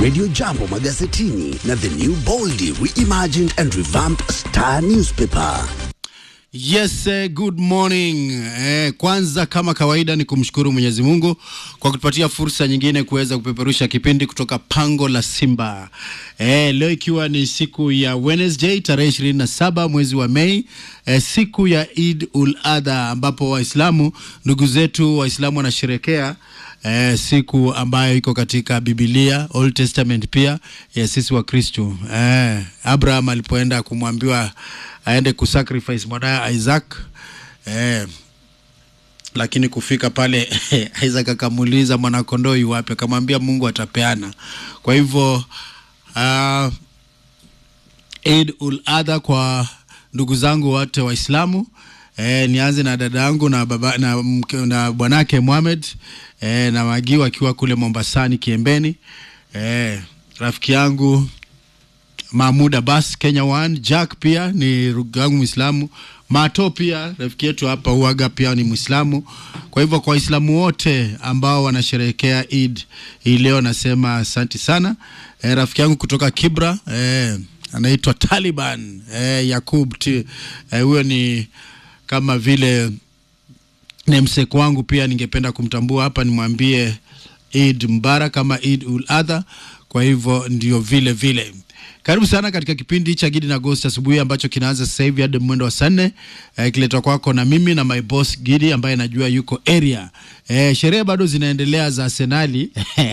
Radio Jambo magazetini na the new boldly reimagined and revamped Star newspaper. Yes, eh, good morning. Eh, kwanza kama kawaida ni kumshukuru Mwenyezi Mungu kwa kutupatia fursa nyingine kuweza kupeperusha kipindi kutoka pango la Simba. Eh, leo ikiwa ni siku ya Wednesday tarehe 27 mwezi wa Mei, eh, siku ya Eid ul Adha ambapo Waislamu ndugu zetu Waislamu wanasherekea eh, siku ambayo iko katika Biblia Old Testament pia ya sisi wa Kristo. Eh, Abraham alipoenda kumwambiwa aende kusacrifice mwanaye Isaac eh, lakini kufika pale Isaac akamuuliza mwanakondoo yu wapi? Akamwambia Mungu atapeana. Kwa hivyo uh, Eid ul Adha kwa ndugu zangu wote Waislamu. E, nianze na dada yangu na baba na, mke- na bwanake Mohamed e, na Magi akiwa kule Mombasani Kiembeni. E, rafiki yangu Mahmud Abbas Kenya One, Jack pia ni ndugu yangu Muislamu, Mato pia rafiki yetu hapa Uaga pia ni Muislamu. Kwa hivyo kwa Waislamu wote ambao wanasherehekea Eid hii leo nasema asanti sana. E, rafiki yangu kutoka Kibra e, anaitwa Taliban e, Yakub T- eh, huyo ni kama vile namsek wangu pia ningependa kumtambua hapa, nimwambie Eid Mubarak kama Eid ul Adha. Kwa hivyo ndio vile vile. Karibu sana katika kipindi cha Gidi na Ghost asubuhi ambacho kinaanza sasa hivi hadi mwendo wa saa nne eh, kiletwa kwako na mimi na my boss Gidi ambaye najua yuko area. Eh, sherehe bado zinaendelea za Arsenali.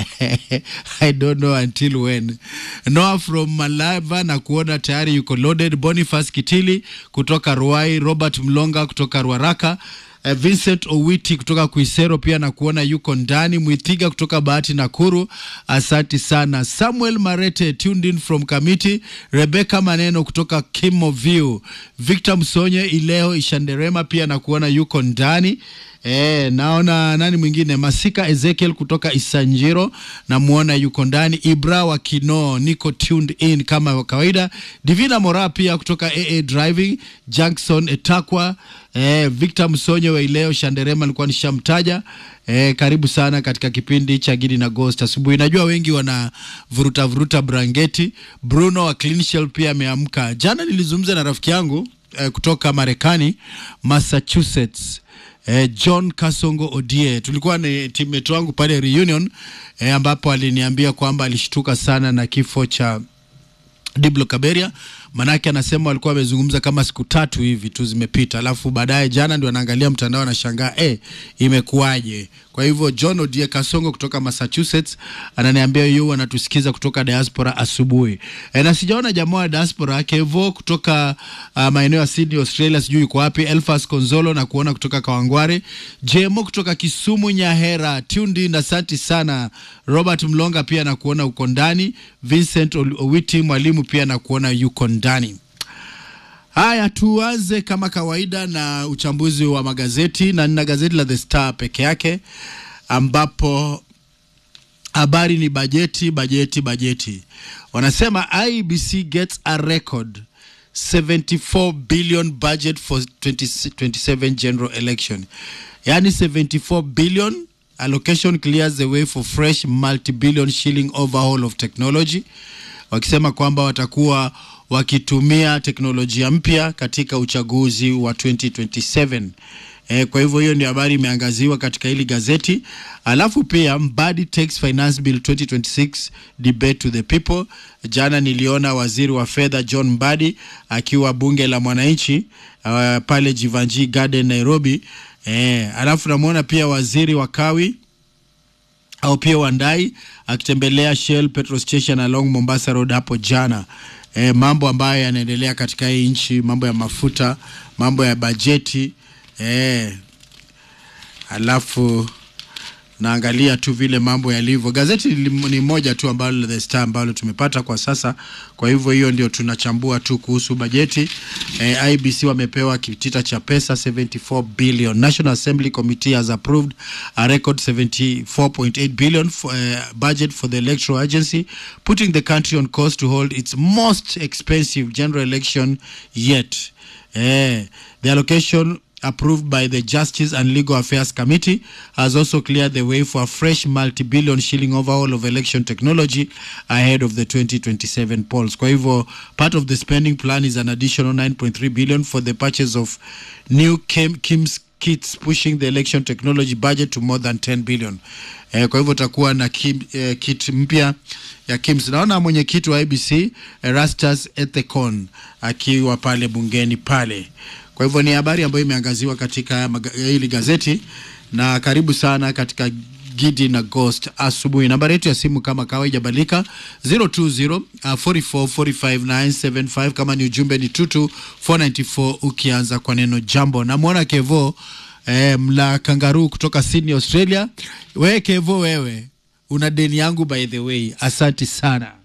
I don't know until when. Noah from Malava na kuona tayari yuko loaded. Boniface Kitili kutoka Ruai, Robert Mlonga kutoka Ruaraka Uh, Vincent Owiti kutoka Kuisero pia na kuona yuko ndani. Mwithiga kutoka Bahati Nakuru, asanti sana. Samuel Marete tuned in from Kamiti. Rebecca Maneno kutoka Kimo View. Victor Msonye Ileo Ishanderema pia na kuona yuko ndani. E, naona nani mwingine Masika Ezekiel kutoka Isanjiro namuona yuko ndani. Ibra wa Kino niko tuned in kama kawaida. Divina Mora pia kutoka AA Driving. Jackson Etakwa e, Victor Msonye wa Ileo Shanderema alikuwa nishamtaja. E, karibu sana katika kipindi cha Gidi na Ghost asubuhi. Najua wengi wana vuruta vuruta brangeti. Bruno wa Clean Shell pia ameamka. Jana nilizungumza na rafiki yangu e, kutoka Marekani Massachusetts eh, John Kasongo Odie. Tulikuwa ni teammate wangu pale reunion eh, ambapo aliniambia kwamba alishtuka sana na kifo cha Diblo Kaberia, manake anasema walikuwa wamezungumza kama siku tatu hivi tu zimepita, alafu baadaye jana ndio anaangalia mtandao anashangaa, eh, imekuwaje? Kwa hivyo John Odie Kasongo kutoka Massachusetts ananiambia yu anatusikiza kutoka diaspora asubuhi. E, na sijaona jamaa wa diaspora Kevo kutoka uh, maeneo ya Sydney Australia, sijui yuko wapi. Elfas Konzolo na kuona kutoka Kawangware, JMO kutoka Kisumu Nyahera, Tundi na santi sana. Robert Mlonga pia na kuona uko ndani. Vincent Ol- Owiti mwalimu pia na kuona yuko ndani. Haya, tuanze kama kawaida na uchambuzi wa magazeti, na nina gazeti la The Star peke yake ambapo habari ni bajeti, bajeti, bajeti. Wanasema IBC gets a record 74 billion budget for 2027 general election, yani 74 billion allocation clears the way for fresh multi-billion shilling overhaul of technology wakisema kwamba watakuwa wakitumia teknolojia mpya katika uchaguzi wa 2027. E, kwa hivyo hiyo ndio habari imeangaziwa katika hili gazeti. Alafu pia Mbadi takes finance bill 2026 debate to the people. Jana niliona waziri wa fedha John Mbadi akiwa bunge la mwananchi uh, pale Jivanji Garden Nairobi. E, alafu namwona pia waziri wa kawi au pia Wandai akitembelea Shell petrol station along Mombasa Road hapo jana. E, mambo ambayo yanaendelea katika hii nchi, mambo ya mafuta, mambo ya bajeti e, alafu naangalia tu vile mambo yalivyo. Gazeti ni ni moja tu ambalo The Star ambalo tumepata kwa sasa, kwa hivyo hiyo ndio tunachambua tu kuhusu bajeti. Eh, IBC wamepewa kitita cha pesa 74 billion. National Assembly Committee has approved a record 74.8 billion for, uh, budget for the electoral agency putting the country on course to hold its most expensive general election yet. Eh, the allocation approved by the Justice and Legal Affairs Committee has also cleared the way for a fresh multi-billion shilling overhaul of election technology ahead of the 2027 polls. Kwa hivyo, part of the spending plan is an additional 9.3 billion for the purchase of new Kim, Kim's kits pushing the election technology budget to more than 10 billion. Eh, kwa hivyo utakuwa na kim, eh, kit mpya ya KIMS. Naona mwenyekiti wa IBC Erastus Ethekon akiwa pale bungeni pale. Kwa hivyo ni habari ambayo imeangaziwa katika maga- hili gazeti, na karibu sana katika Gidi na Ghost asubuhi. Nambari yetu ya simu kama kawaida haijabalika 020 uh, 44 45 975. Kama ni ujumbe ni tutu 494 ukianza kwa neno jambo. Namwona Kevo eh, mla kangaruu kutoka Sydney, Australia. Wewe Kevo, wewe una deni yangu by the way, asanti sana.